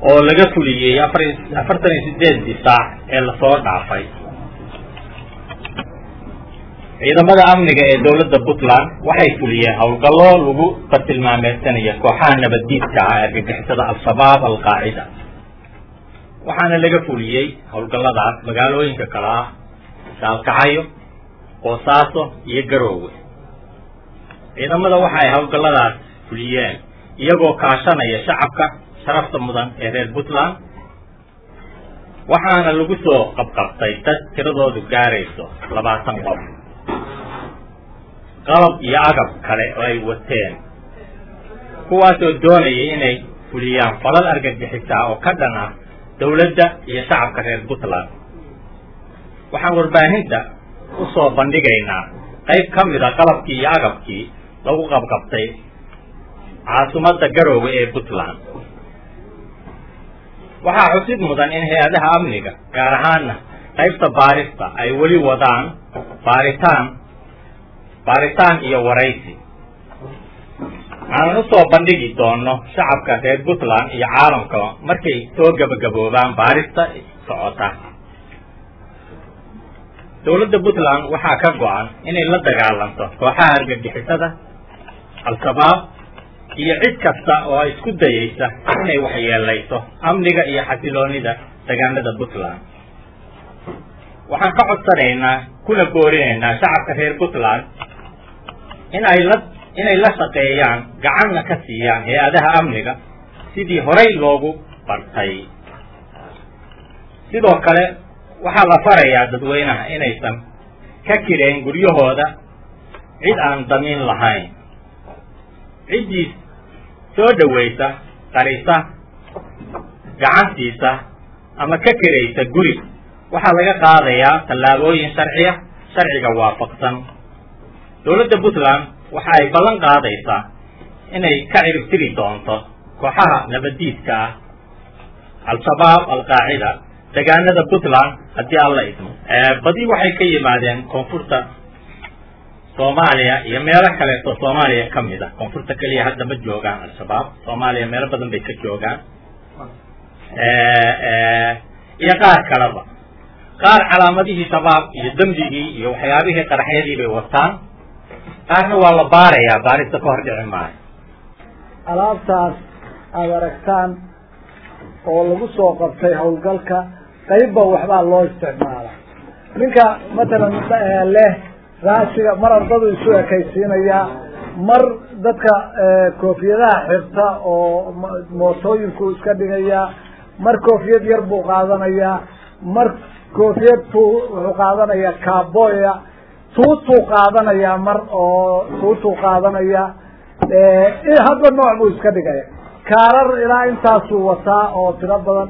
oo laga fuliyey afar afartan iyo sideedii saac ee lasoo dhaafay ciidamada amniga ee dowladda puntland waxay fuliyeen howlgallo lagu bartilmaameedsanaya kooxaha nabaddiidka ah ee argagixisada al-shabaab al-qaacida waxaana laga fuliyey howlgalladaas magaalooyinka kale ah saalkacayo boosaaso iyo garoowe ciidamada waxa ay howlgalladaas fuliyeen iyagoo kaashanaya shacabka sharafta mudan ee reer puntland waxaana lagu soo qabqabtay dad tiradoodu gaarayso labaatan qof qalab iyo agab kale oo ay wateen kuwaasoo doonayay inay fuliyaan falal argagixisa oo ka dhan ah dowladda iyo shacabka reer puntland waxaan warbaahinta u soo bandhigaynaa qayb ka mid a qalabkii iyo agabkii lagu qabqabtay caasimadda garoowe ee puntland waxaa xusid mudan in hay-adaha amniga gaar ahaana qaybta baarista ay weli wadaan baaritaan baaritaan iyo waraysi aanan usoo bandhigi doono shacabka reer puntland iyo caalamka markay soo gabagaboobaan baarista socota dowladda puntland waxaa ka go-an inay la dagaalanto kooxaha argagixisada al-shabaab iyo cid kasta oo isku dayaysa inay waxyeelayso amniga iyo xasiloonida deegaanada puntland waxaan ka codsanaynaa kuna boorinaynaa shacabka reer puntland in ay la inay la shaqeeyaan gacanna ka siiyaan hay-adaha amniga sidii horay loogu bartay sidoo kale waxaa la farayaa dadweynaha inaysan ka kireen guryahooda cid aan damiin lahayn ciddii soo dhawaysa qarisa gacantiisa ama ka kiraysa guri waxaa laga qaadayaa tallaabooyin sharciya sharciga waafaqsan dowladda puntland waxa ay ballan qaadaysaa inay ka ciribtiri doonto kooxaha nabaddiidka ah al-shabaab al-qaacida deegaanada puntland haddii alla idmo badi waxay ka yimaadeen koonfurta soomaaliya iyo meelo kaleeto soomaaliya ka mid a koonfurta keliya hadda ma joogaan al-shabaab soomaaliya meelo badan bay ka joogaan iyo qaar kaleba qaar calaamadihii shabaab iyo dembigii iyo waxyaabihii qaraxyadii bay wataan qaarna waa la baarayaa baarista ka hor dhici maayo alaabtaas aada aragtaan oo lagu soo qabtay howlgalka qaybba waxbaa loo isticmaala ninka matalan leh raashiga mar ardadu isu ekaysiinayaa mar dadka koofiyadaha xirta oo mootooyinku iska dhigayaa mar koofiyad yar buu qaadanayaa mar koofiyad tu wuxuu qaadanayaa kaaboya tuutuu qaadanayaa mar oo tuutuu qaadanaya hadba nooc buu iska dhigaya kaarar ilaa intaasuu wataa oo tiro badan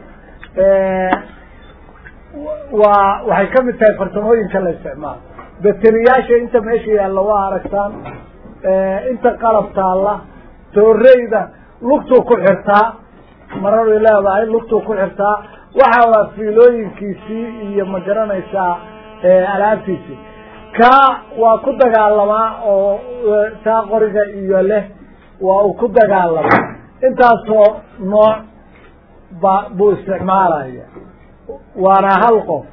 waa waxay kamid tahay farsamooyinka la isticmaalo bateriyaasha inta meesha yaalla waa aragtaan inta qalab taalla tooreyda lugtuu ku xirtaa mararay leedahay lugtuu ku xirtaa waxa waa fiilooyinkiisii iyo ma garanaysaa alaabtiisii ka waa ku dagaalamaa oo taa qoriga iyo leh waa uu ku dagaalamaa intaasoo nooc ba buu isticmaalaya waana hal qof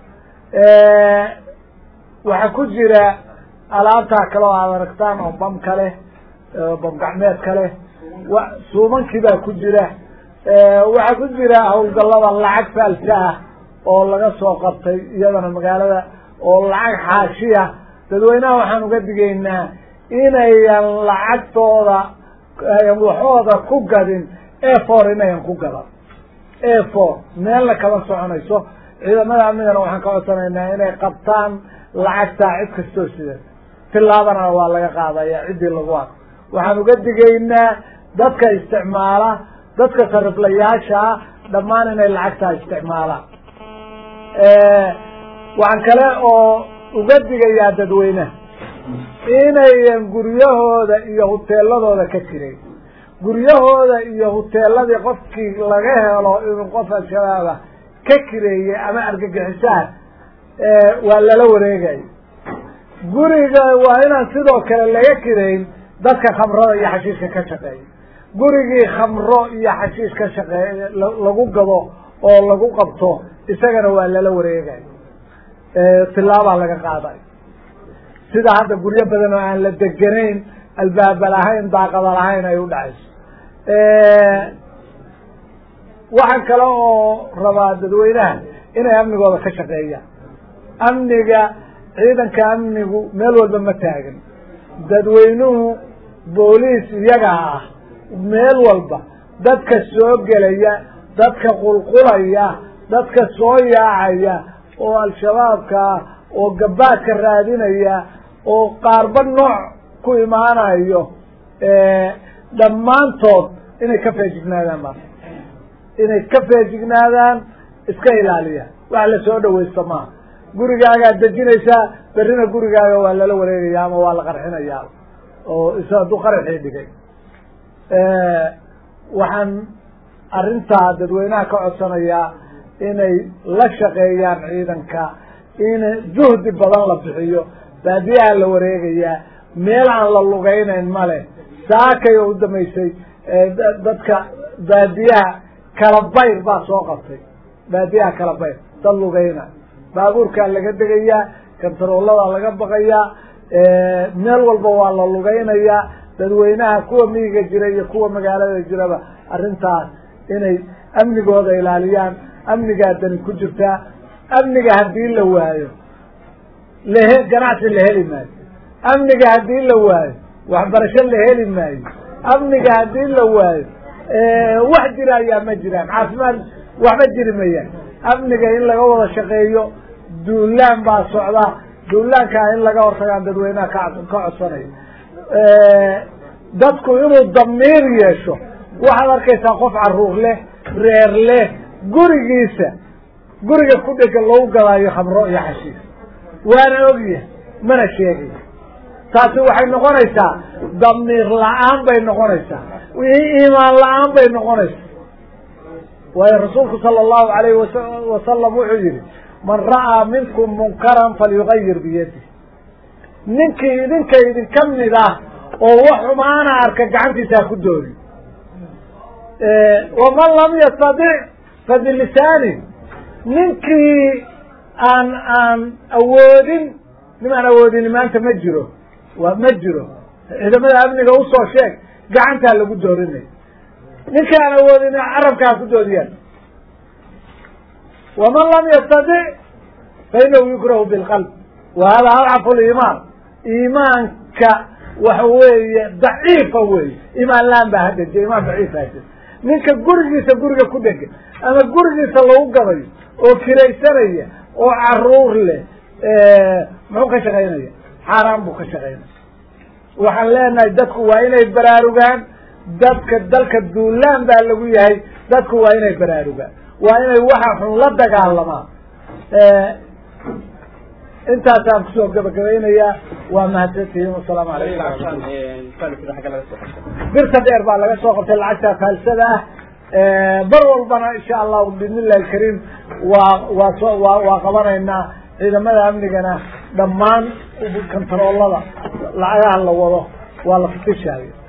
waxaa ku jira alaabtaa kale oo aad aragtaan oo bamka leh bam gacmeedka leh wa suumankii baa ku jira waxaa ku jira hawlgallada lacag faalsa ah oo laga soo qabtay iyadana magaalada oo lacag xaashiya dadweynaha waxaan uga digaynaa inayan lacagtooda waxooda ku gadin efor inayan ku gadan efor meelna kama soconayso ciidamada amnigana waxaan ka codsanaynaa inay qabtaan lacagtaa cid kastoo sida tilaabana waa laga qaadaya ciddii lagu arko waxaan uga digaynaa dadka isticmaala dadka sariflayaashaa dhammaan inay lacagtaa isticmaalaan waxaan kale oo uga digayaa dadweynaha inayan guryahooda iyo huteeladooda ka jiray guryahooda iyo huteeladii qofkii laga helo inuu qof al-shabaaba ka kireeyey ama argagixisaha waa lala wareegayo guriga waa inaan sidoo kale laga kireyn dadka khamrada iyo xashiishka ka shaqeeya gurigii khamro iyo xashiish ka shaqeey lagu gado oo lagu qabto isagana waa lala wareegay tilaabaa laga qaaday sida hadda guryo badan oo aan la deganayn albaaba lahayn daaqada lahayn ay u dhacayso waxaan kale oo rabaa dadweynaha inay amnigooda ka shaqeeyaan amniga ciidanka amnigu meel walba ma taagan dadweynuhu booliis iyaga ah meel walba dadka soo gelaya dadka qulqulaya dadka soo yaacaya oo al-shabaabka ah oo gabaadka raadinaya oo qaarba nooc ku imaanayo dhammaantood inay ka feejignaadaan ma inay ka feejignaadaan iska ilaaliyaan wax la soo dhawaysto maaha gurigaagaad dejinaysaa berrina gurigaaga waa lala wareegaya ama waa la qarxinayaa oo is hadduu qaraxii dhigay waxaan arrintaa dadweynaha ka codsanayaa inay la shaqeeyaan ciidanka in juhdi badan la bixiyo baadiyaha la wareegayaa meel aan la lugaynayn male saakay oo u damaysay dadka baadiyaha kala bayr baa soo qabtay baadiyaha kala bayr dad lugayna baabuurkaa laga degayaa kantarooladaa laga baqayaa meel walba waa la lugaynayaa dadweynaha kuwa miyiga jira iyo kuwa magaalada jiraba arrintaas inay amnigooda ilaaliyaan amnigaa dani ku jirtaa amniga haddii la waayo lahe ganacsi la heli maayo amniga haddii la waayo waxbarasho la heli maayo amniga haddii la waayo wax jira ayaa ma jiraan caafimaad waxba jiri mayaan amniga in laga wada shaqeeyo duulaan baa socda duulaankaa in laga hortagaan dadweynaha ka ka codsanayo dadku inuu damiir yeesho waxaad arkaysaa qof caruur leh reer leh gurigiisa guriga ku dhega lagu gadaayo khamro iyo xashiis waana ogyahay mana sheegayo taasi waxay noqonaysaa damiir la-aan bay noqonaysaa iimaan la-aan bay noqonaysaa waayo rasuulku sala allahu alayhi wasalam wuxuu yihi man ra'aa minkum munkaran falyugayir biyadi ninkii idinka idinka mid ah oo wax xumaana arka gacantiisa ha ku dooni waman lam yastadic fa bilisaani ninkii aan aan awoodin nimaan awoodin maanta ma jiro waa ma jiro ciidamada amniga usoo sheeg gacantaa lagu doorinay ninkii aan awoodin carabka ha ku doodiyaan waman lam yastadic fa inahu yukrahu bilqalb wa hada adcafu liimaan iimaanka waxa weeye daciifa weeye imaan laan baa hadeje imaan daciifa hadeje ninka gurigiisa guriga ku dhegan ama gurigiisa lagu gadayo oo kiraysanaya oo caruur leh muxuu ka shaqaynaya xaaraan buu ka shaqaynaya waxaan leenahay dadku waa inay baraarugaan dadka dalka duulaan baa lagu yahay dadku waa inay baraarugaan waa inay waxa xun la dagaalamaan intaasaan kusoo gabagabaynayaa waa mahadsantihiin wasalaamu calaykum birta dheer baa laga soo qabtay lacagta faalsada ah bar walbana insha allahu bismillahi alkariim waa waa soo waa waa qabanaynaa ciidamada amnigana dhammaan kantaroolada lacagaha la wado waa la fitishayo